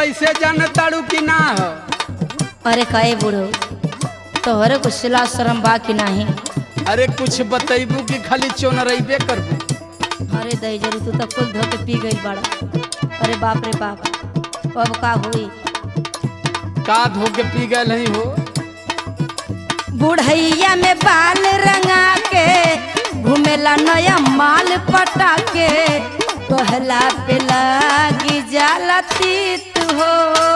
कैसे जान ताड़ू कि ना हो अरे कहे बूढ़ो तोहरे कुछ सिला शर्म बा कि नहीं अरे कुछ बतैबू कि खाली चोनरैबे करबू अरे दही जरू तू तो कुल धो के पी गई बड़ा अरे बाप रे बाप अब का हुई का धो के पी गए नहीं हो बुढ़ैया में बाल रंगा के घूमेला नया माल पटा के कहला पे लागी जाला तीत हो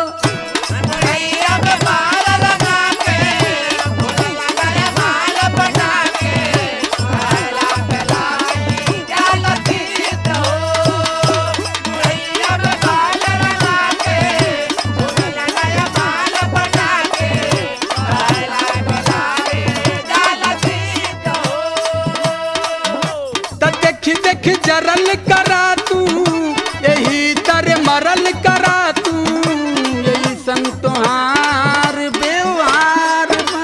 त देख देख जरल करा तू यही तर मरल करा तू यही संतोहार व्यवहार बा।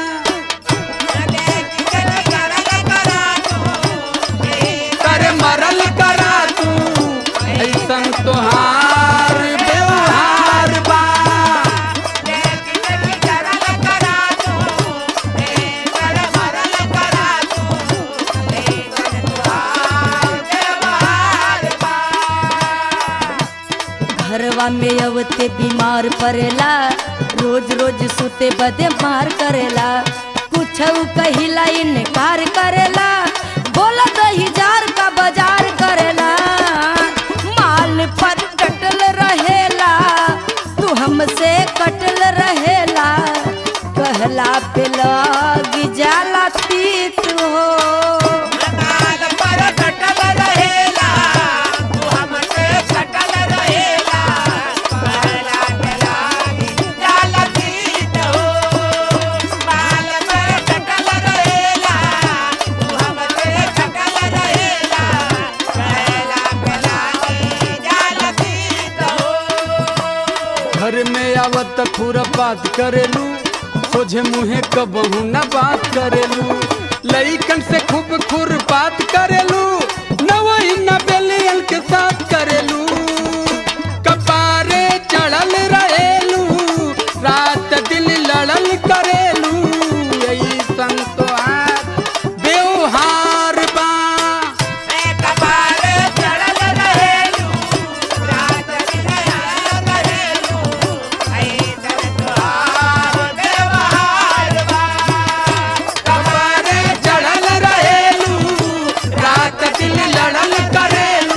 तर मरल करा तू ऐसन तोहार व्यवहार बा घरवा में अवते बीमार पड़ेला रोज रोज सुते बदे मार करेला कुछ कहिला इनकार करेला बोला दही जार का बाजार करेला माल पर कटल रहेला तू हमसे कटल रहेला कहला पे लगी जाला तीत हो घर में आवत खुरपात करेलू सोझे मुहे कबहू न बात करेलू लईकन से खूब खुरपात करेलू न वही न बेलियन के साथ करेलू कपारे चढ़ल रहेलू रात दिन लड़ल करेलू यही संतोहार व्यवहार बा कपारे चढ़ल रहेलू रात दिन लड़ल करेलू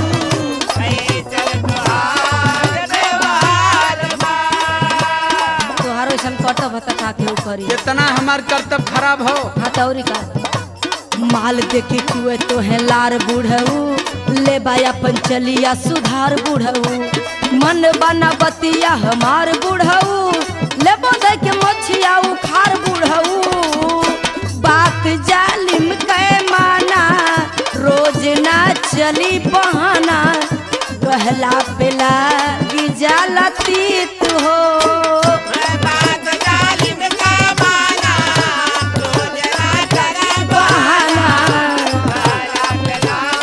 तोहारो ऐसा कटब भता का के करी जितना हमार कर्तव्य खराब हो हथौरी का माल देखे चुए तो है लार बुढ़ऊ ले बाया पंचलिया सुधार बुढ़ऊ मन बना बतिया हमार बुढ़ऊ ले बोधे के मछिया उखार बुढ़ऊ बात जालिम कै माना रोज ना चली बहाना कहला पे लागी जाला तीत हो बहाना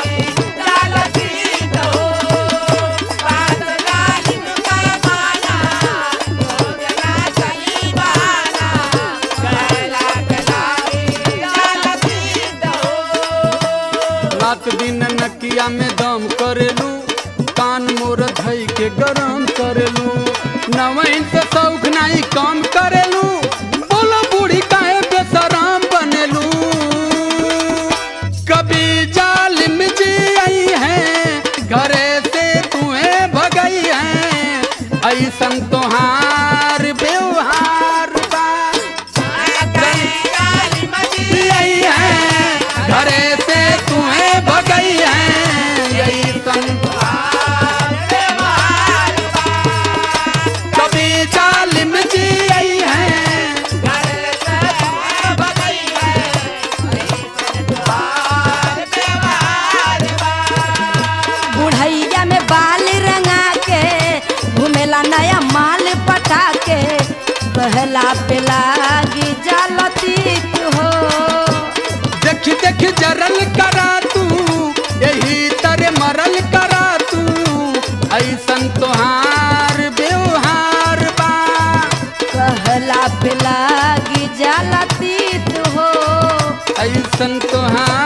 रात दिन नकिया में दम करेलू कान मोर धई के गरम करेलू नवैन से शौक नहीं कम करेलू बोलो बूढ़ी काहे बेसराम बनेलू कभी जालिम जी आई है घरे से तुम्हें भगई है ऐसन तोहार व्यवहार बा आई है घरे से तुम्हें भगई है यही संसार कभी जालिम जी आई है बुढ़ैया में बाल रंगा के घूमेला नया माल पटा के कहला पे लागी जालती हो देख देख जरल करा तू यही तरह मरल करा तू ऐसन तोहार व्यवहार ऐसन तोहार